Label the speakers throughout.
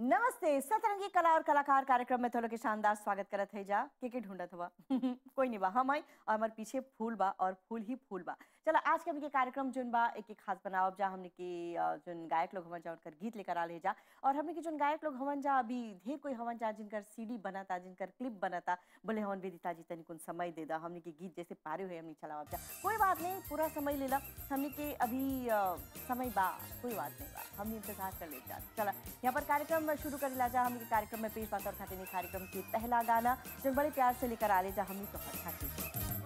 Speaker 1: नमस्ते सतरंगी कला और कलाकार कार्यक्रम में तो लोग के शानदार स्वागत करत है जा के के ढूंढत हुआ कोई नहीं बा हम आई और हमारे पीछे फूल बा और फूल ही फूल बा चलो आज के हमके कार्यक्रम जोन बा एक एक खास बनावब जा हमने के अ, जोन गायक लोग हमन जा उनकर गीत लेकर आले जा और हमने के जोन गायक लोग हमन जा अभी ढेर कोई हमन जा जिनकर सीडी बनता जिनकर क्लिप बनता बोले हमन वेदिता जी तनी कुन समय दे दा हमने के गीत जैसे पारे हुए हमने चलावब जा कोई बात नहीं पूरा समय लेला हमने के अभी अ, समय बा कोई बात नहीं बा हमने इंतजार कर ले जा चला यहाँ पर कार्यक्रम शुरू कर ला जा हमने के कार्यक्रम में पेश बात और खाते कार्यक्रम के पहला गाना जो बड़े प्यार से लेकर आले जा हमने तो खाते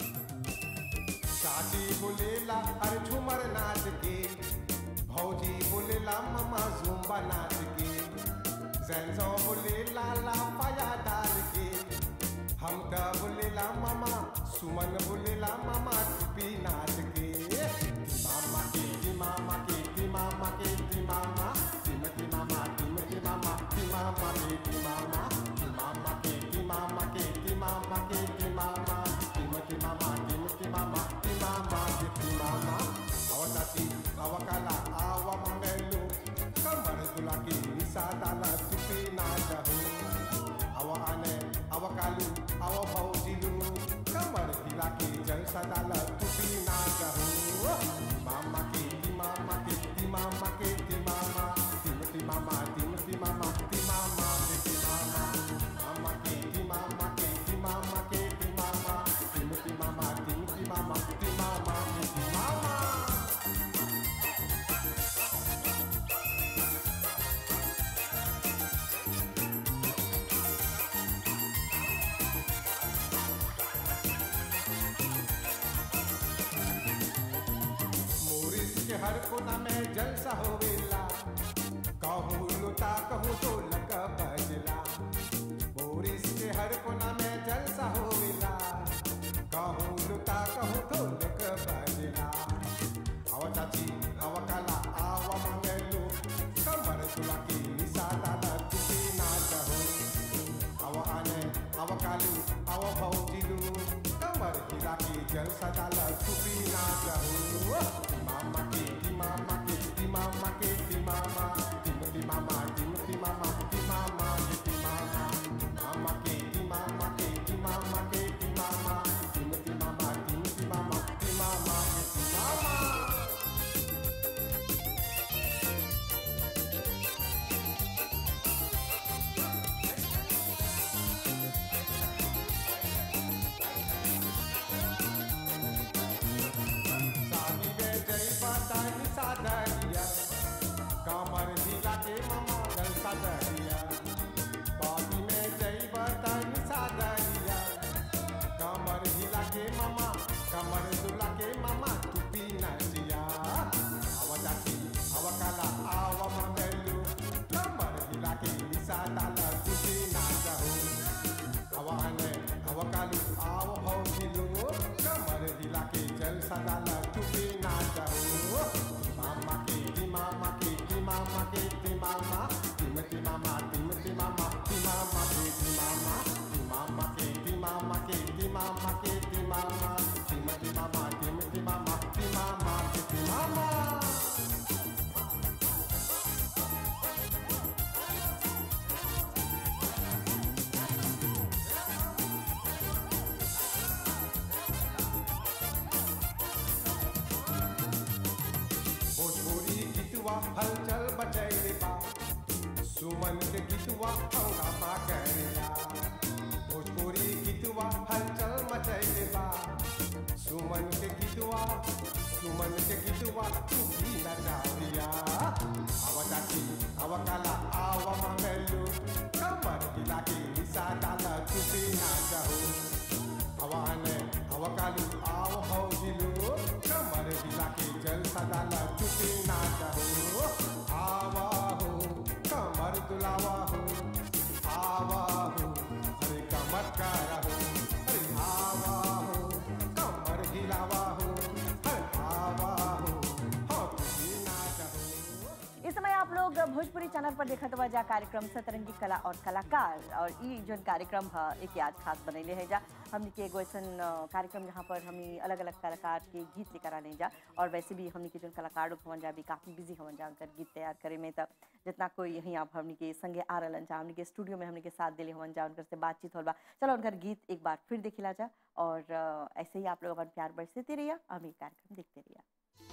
Speaker 2: शादी बोलेला अरे झूमर नाच के भौजी बोलेला ममा जुम्बा नाच के जैनसो बोलेला लाफाया डाल के हम त बोलेला मामा सुमन बोलेला मामा टुपी नाच के मामा के दी मामा के दी मामा के दी मामा टिमती मामा टिमती मामा टी मामा के दी मामा टी मामा के दी मामा के दी मामा के दी मामा टिमती मामा टिमती मामा टी मामा के दी मामा awatati awakala awa mangelu kamar dulaki sadala tupi najahu awa ane awakalu awa baujilu kamar dilaki jal sadala tupi najahu mama ke ti mama ke ti mama ke ti mama timti mama timti mama ti mama ke ti mama mama ke ti mama ke ti mama ke ti mama timti mama timti mama ti mama ke ti mama मोरिस के हर कोना में जलसा होवेला कहूँ लुटा कहूँ तो लक बजला मोरिस के हर कोना में जलसा होवेला कहूँ लुटा कहूँ तो लक बजला आवा चाची आवा काला आवा मंगलू कमर तुला की निसादा दा तुकी ना चाहो आवा आने आवा कालू आवा भौजिलू कमर हिला की जल सदाला तुकी ना चाहो मामा के दी मामा के दी मामा के दी मामा दी मामा दी मामा दी मामा के दी मामा मामा के दी मामा के दी मामा के दी मामा दी मामा दी मामा दी मामा के दी मामा शादी में जई बताई सादरिया कमर जिला के मामा गल सादरिया शादी में जई बताई सादरिया कमर जिला के मामा कमर दुला के मामा टुपी नचिया आवा जाती आवा काला आवा मंगलू कमर जिला के निसा डाला टुपी नाचहू आवा आने आवा कालू आवा भौजिलू कमर दिला के जल सदाला टुपी नाचहू मामा के दी मामा के दी मामा के दी मामा तिमती मामा तिमती मामा दी मामा के दी मामा दी मामा के दी मामा के दी मामा के दी मामा तिमती मामा तिमती मामा दी मामा के दी मामा भोजपुरी गीतवा हलचल बचैले बा सुमन के गीतवा हंगामा करेला भोजपुरी गीतवा हलचल मचैले बा सुमन के गीतवा सुमन के गीतवा तू भी नचाविया आवा चाची आवा काला आवा मंगलू कमर हिला के निशा डाला तू भी नाचहू हवाने हवकालू आओ भौजिलू कमर हिला के जल सदाला चुपी ना चाहो आवा हो कमर दुलावा हो आवा हो अरे कमर का रहो अरे आवा हो कमर हिलावा हो अरे आवा हो हाँ तुझी ना चाहो
Speaker 1: इस समय आप लोग भोजपुरी चैनल पर पर देखत हुआ जा कार्यक्रम सतरंगी कला और कलाकार और ई जोन कार्यक्रम है एक आज खास बनैले है जा हमनी के एगो ऐसन अ, कार्यक्रम जहाँ पर हमनी अलग अलग कलाकार के गीत लेकर आने जा और वैसे भी हमनी के जोन कलाकार लोग हवन जा भी काफ़ी बिजी हवन जा उनकर गीत तैयार करे में तब जितना कोई यहीं आप हमनी के संगे आ रहलन जा हमनी के स्टूडियो में हमनी के साथ दिले हवन जा उनकर से बातचीत होल बा चलो उनकर गीत एक बार फिर देखिला जा और अ, ऐसे ही आप लोग अपन प्यार बरसते रहिए हम ये कार्यक्रम देखते रहिए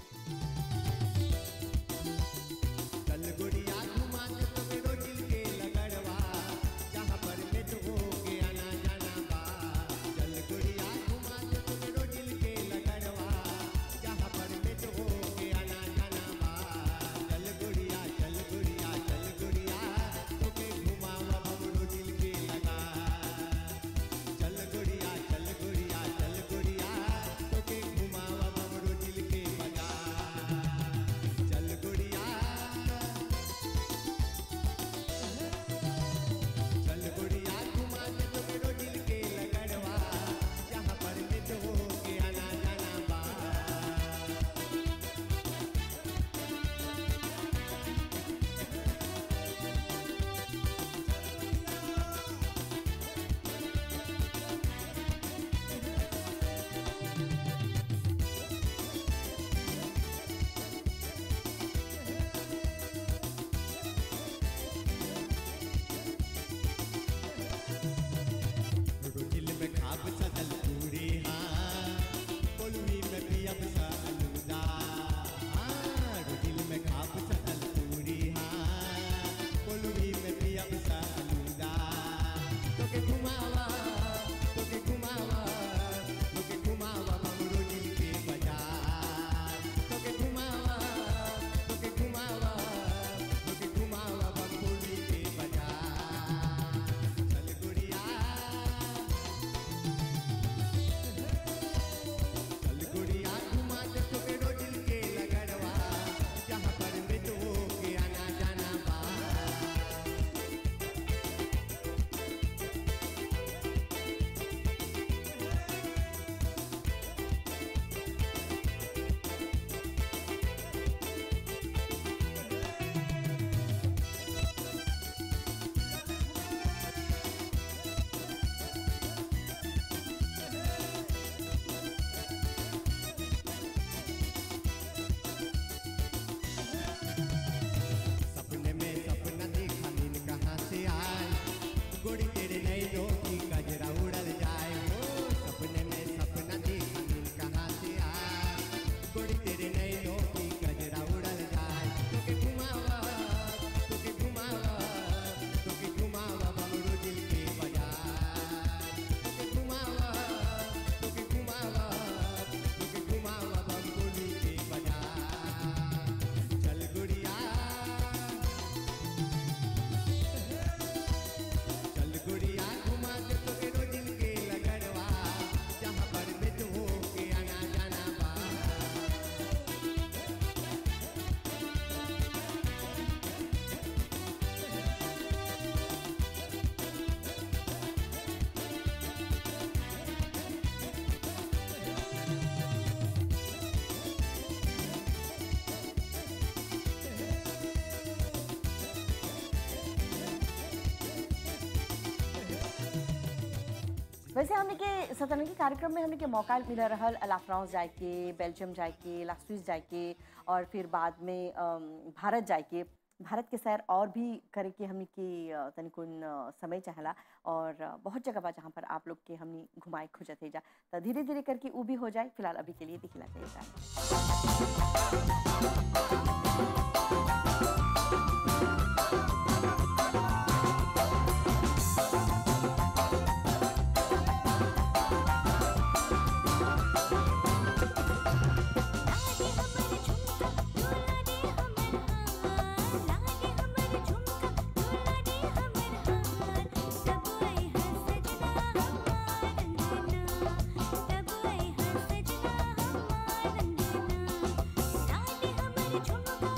Speaker 3: चल गुड़िया घुमा के तोरो दिल के लगड़वा जहाँ पर नेट हो के आना जाना बा चल गुड़िया घुमा के तोरो दिल के लगड़वा जहाँ पर नेट हो के आना जाना बा चल गुड़िया चल गुड़िया चल गुड़िया तोके घुमावा हमरो दिल के लगा चल गुड़िया चल गुड़िया चल गुड़िया तोके घुमावा हमरो दिल के बजा चल गुड़िया चल गुड़िया घुमा के तोरो दिल के लगड़वा जहाँ पर मिट हो के आना जाना बा दिल में खाब सजल पूरी हाँ कोलवी में पियब सा अलूदा हाँ दिल में खाब सजल पूरी हाँ कोलवी में पियब सा अलूदा तोके घुमावा तोके घुमावा तोके घुमावा हमरो दिल के बाजार तोके घुमावा तोके घुमावा तोके घुमावा बंगोली के बाजार चल गुड़िया चल गुड़िया घुमा के तोरो दिल के लगड़वा जहाँ पर मृत हो के आना जाना बा सपने में सपना देखा नींद कहाँ से आए गोड़ी तेरे नैनों की गजरा उड़ल जाए हो सपने में सपना देखा नींद कहाँ से आए गोड़ी तेरे नैनों की गजरा उड़ल जाए तोके घुमावा तोके घुमावा तोके घुमावा बमरू दिल के बाजार तोके घुमावा तोके घुमावा तोके घुमावा बमरू के बाजार चल गुड़िया चल गुड़िया घुमा के तोरो दिल के लगड़वा जहाँ पर मिट हो के आना जाना बा
Speaker 1: वैसे हमने के सतरंगी कार्यक्रम में हमने के मौका मिला रहल ला फ्रांस जाए के बेल्जियम जाए के ला स्विस जाए के और फिर बाद में अम, भारत जाए के भारत के सैर और भी करे के हमने के अ, तनिकुन अ, समय चाहला और अ, बहुत जगह बा जहाँ पर आप लोग के हमने घुमाए खुजत है जा तो धीरे धीरे करके वो भी हो जाए फिलहाल अभी के लिए दिखला जाए
Speaker 4: लागे हमर झुमका डोला दे हमर हार लागे हमर झुमका डोला दे हमर हार तब आई है सजना हमार रंगना तब आई है सजना हमार रंगना लागे हमर झुमका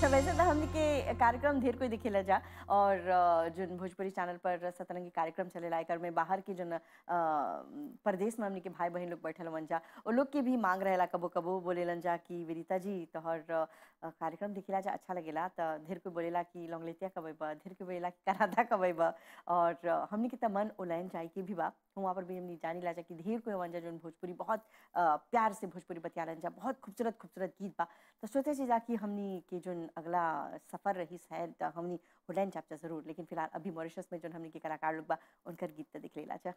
Speaker 1: वैसे तो हमने के कार्यक्रम ढेर कोई दिखेला जा और अ, जोन भोजपुरी चैनल पर सतरंगी कार्यक्रम चलेला एकर में बाहर के जोन अ, परदेश में हमने के भाई बहन लोग बैठल हवन जा वो लोग के भी मांग रहेला कबो कबो बोलेलन जा कि विनीता जी तोहर अ, कार्यक्रम दिखेला जा अच्छा लगेला त ढेर कोई बोलेला कि लौंगलेतिया कब अइबा ढेर कोई बोलेला कि कराधा कब अइबा और अ, हमने के त मन उलैन जाए के भी बा वहाँ पर भी हमने जानी ला जा कि ढेर कोई हवन जा जोन भोजपुरी बहुत अ, प्यार से भोजपुरी बतियालन जा बहुत खूबसूरत खूबसूरत गीत बा तो सोचे छी जा कि हमनी के जोन अगला सफर रही शायद त हमनी उलैन चाप जा जरूर लेकिन फिलहाल अभी मॉरिशस में जोन हमनी के कलाकार लोग बा उनकर गीत त दिख लेला जा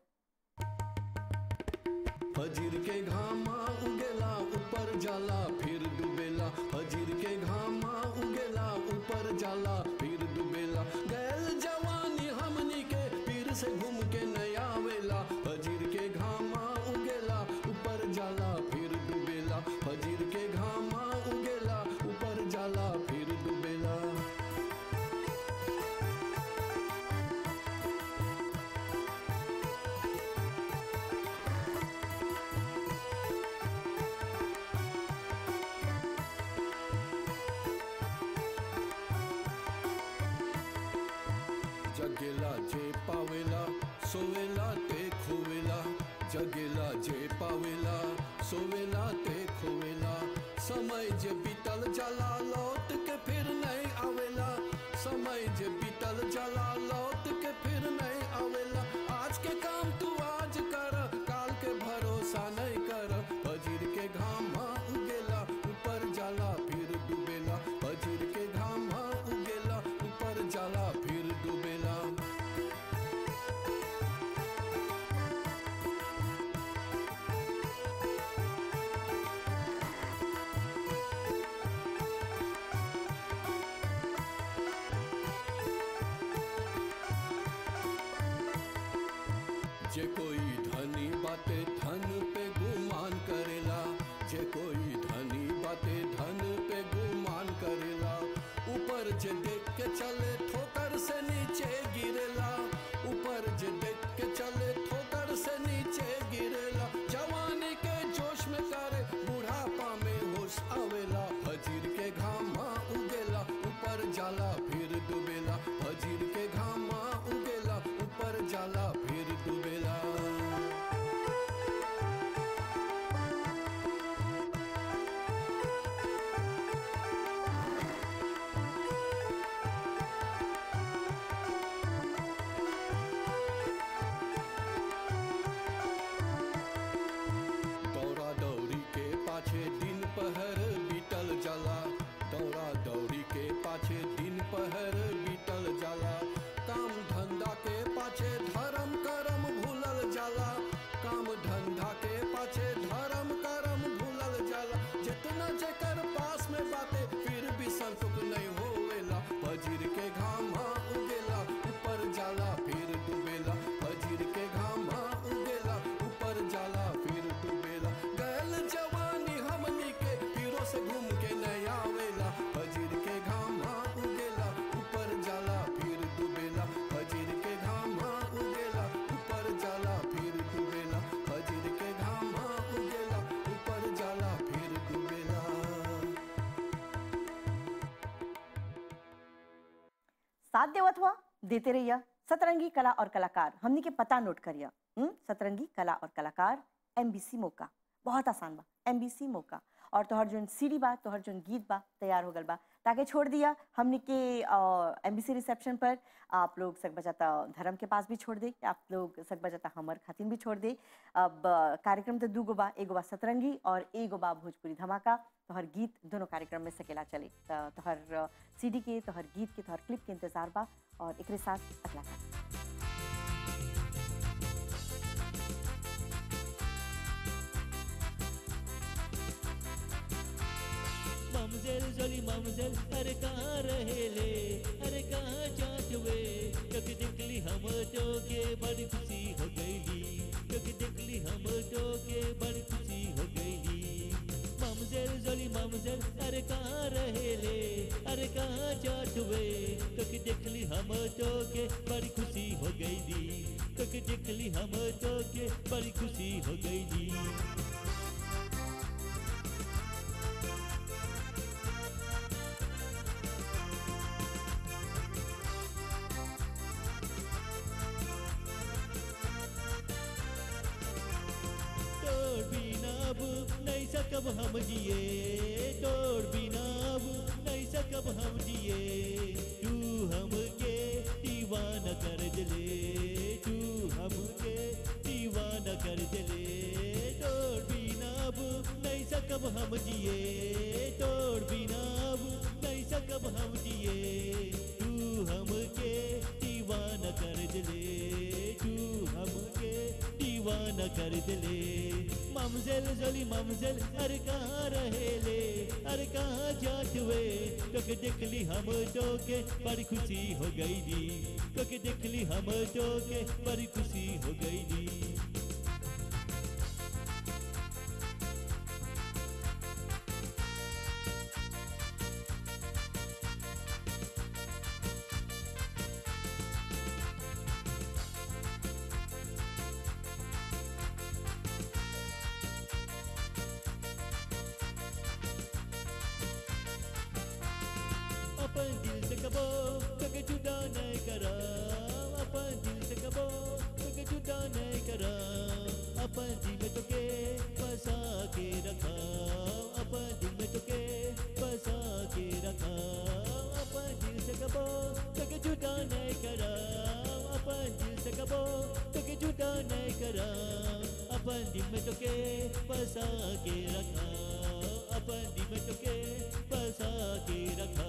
Speaker 5: फजीर के घामा उगेला ऊपर जाला फिर डूबेला फजीर के घामा उगेला ऊपर जाला फिर डूबेला गैल जवानी हमनी के फिर से घूम के नहीं आवेला फजीर के घामा उगेला ऊपर जाला फिर डूबेला फजीर के घामा उगेला ऊपर जाला फिर डूबेला जगेला जे पावेला सोवेला ते खोवेला जगेला जे पावेला सोवेला ते खोवेला समय जे बीतल जाला लौट के फिर नहीं आवेला समय जे बीतल जाला लौट के फिर नहीं आवेला आज के काम तू आज कर काल के भरोसा नहीं कर फजीर के घामा उगेला ऊपर जाला फिर डूबेला फजीर के घामा उगेला ऊपर जाला फिर डूबेला जे कोई धनी बाते धन पे गुमान करेला जे कोई धनी बाते धन पे गुमान करेला ऊपर जे देख के चले ठोकर से नीचे गिरेला ऊपर जे देख के चले ठोकर से नीचे गिरेला जवानी के जोश में करे बुढ़ापा में होश आवेला फजीर के घामा उगेला ऊपर जाला फिर डूबेला फजीर के घामा उगेला ऊपर जाला फिर डूबेला दौड़ा दौड़ी के पाछे दिन पहर बीतल जाला दौड़ा दौड़ी के पाछे दिन पहर बीतल जाला काम धंधा के पाछे धर्म करम भूलल जाला काम धंधा के पाछे धर्म करम भूलल जाला जितना जेकर पास में बाते फिर भी संतुक नहीं होवेला फजीर के घामा उगेला ऊपर जाला फिर डूबेला फजीर के घामा उगेला ऊपर जाला फिर डूबेला गैल जवानी हमनी के फिरो से घूम के नहीं आवेला फजीर के घामा उगेला ऊपर जाला फिर डूबेला फजीर के घामा उगेला ऊपर जाला फिर डूबेला फजीर के घामा उगेला ऊपर जाला फिर डूबेला
Speaker 1: साथ देवत हुआ देते रहिए सतरंगी कला और कलाकार हमनी के पता नोट करिए हम्म? सतरंगी कला और कलाकार एमबीसी मौका बहुत आसान बा एमबीसी मौका और तोहर जोन सीडी बा तोहर जोन गीत बा तैयार हो गल बा ताकि छोड़ दिया हमनी के एमबीसी रिसेप्शन पर आप लोग सक बजाता धर्म के पास भी छोड़ दे आप लोग सक बजाता हमर खातिन भी छोड़ दे अब अ, कार्यक्रम तो दू गो बा एगो बा सतरंगी और एगो बा भोजपुरी धमाका तोहर गीत दोनों कार्यक्रम में सकेला चले त तोहर सीडी के तोहर गीत के तोहर क्लिप के इंतजार बा और एकरे साथ अगला कार्यक्रम
Speaker 6: ममजेल जोली ममजेल अरे कहाँ रहेले अरे कहाँ जात हुए क्योंकि देखली हम तो के बड़ी खुशी हो गईली क्योंकि देखली हम तो के बड़ी खुशी हो गईली ममजेल जोली ममजेल अरे कहाँ रहेले अरे कहाँ जात हुए क्योंकि देखली हम तो के बड़ी खुशी हो गईली क्योंकि देखली हम तो के बड़ी खुशी हो गईली सकब हम जिए तोड़ बिना अब नहीं सकब हम जिए तू हमके दीवाना कर दिले तू हमके दीवाना कर दिले तोड़ बिना अब नहीं सकब हम जिए तोड़ बिना अब नहीं सकब हम जिए तू हमके दीवाना कर दिले तू हमके दीवाना कर दिले ममजल जली ममजल अरे कहाँ रहेले अरे कहाँ जात हुए तोके देखली हम तोके बड़ी खुशी हो गई दी तोके देखली हम तोके बड़ी खुशी हो गई दी अपन दिल से कबो कगे जुदा नहीं करा अपन दिल से कबो कगे जुदा नहीं करा अपन दिल में तो के बसा के रखा अपन दिल में तो के बसा के रखा अपन दिल से कबो कगे जुदा नहीं करा अपन दिल से कबो कगे जुदा नहीं करा अपन दिल में तो के बसा के रखा अपन दिल में तो के बसा के रखा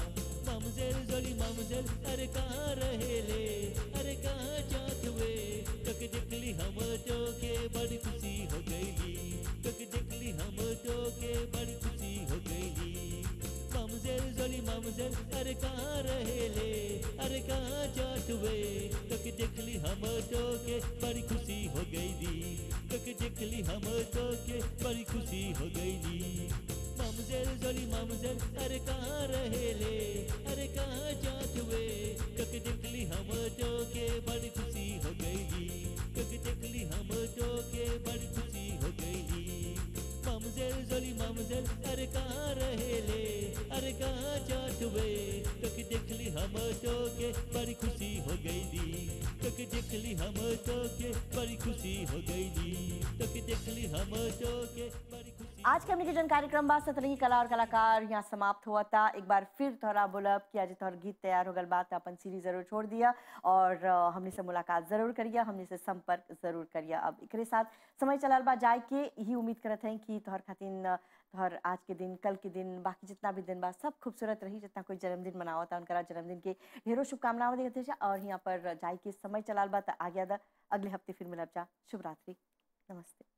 Speaker 6: ममजेल जोली ममजेल अरे कहाँ रहेले अरे कहाँ जात हुए तक देखली हम तो के बड़ी खुशी हो गईली तक देखली हम तो के बड़ी खुशी हो गईली ममजेल जोली ममजेल अरे कहाँ रहेले अरे कहाँ जात हुए तक देखली हम तो के बड़ी खुशी हो गईली तक देखली हम तो के बड़ी खुशी हो गईली ममजेल जोली ममजेल अरे कहाँ रहेले अरे कहाँ जात हुए तक देखली हम तो के बड़ी खुशी हो गईली तक देखली हम तो के बड़ी खुशी हो गईली ममजेल जोली ममजेल अरे कहाँ रहेले अरे कहाँ जात हुए तक देखली हम तो के बड़ी खुशी हो गईली तक देखली हम तो के बड़ी खुशी हो गईली तक देखली हम तो के बड़ी खुशी
Speaker 1: आज के हमने के जन कार्यक्रम बा सतरंगी कला और कलाकार यहाँ समाप्त हुआ था एक बार फिर तोहरा बोलब कि आज तोहर गीत तैयार हो गल बात अपन सीरीज जरूर छोड़ दिया और अ, हमने से मुलाकात जरूर करिया हमने से संपर्क जरूर करिया अब एकरे साथ समय चलल बा जाए के यही उम्मीद करत हैं कि तोहर खातिन अ, तोहर आज के दिन कल के दिन बाकी जितना भी दिन बा सब खूबसूरत रही जितना कोई जन्मदिन मनावता उनका जन्मदिन के ढेरों शुभकामनाएं देते जा और यहाँ पर जाए के समय चलाल बा त आ गया दा अगले हफ्ते फिर मिलब जा शुभ रात्रि नमस्ते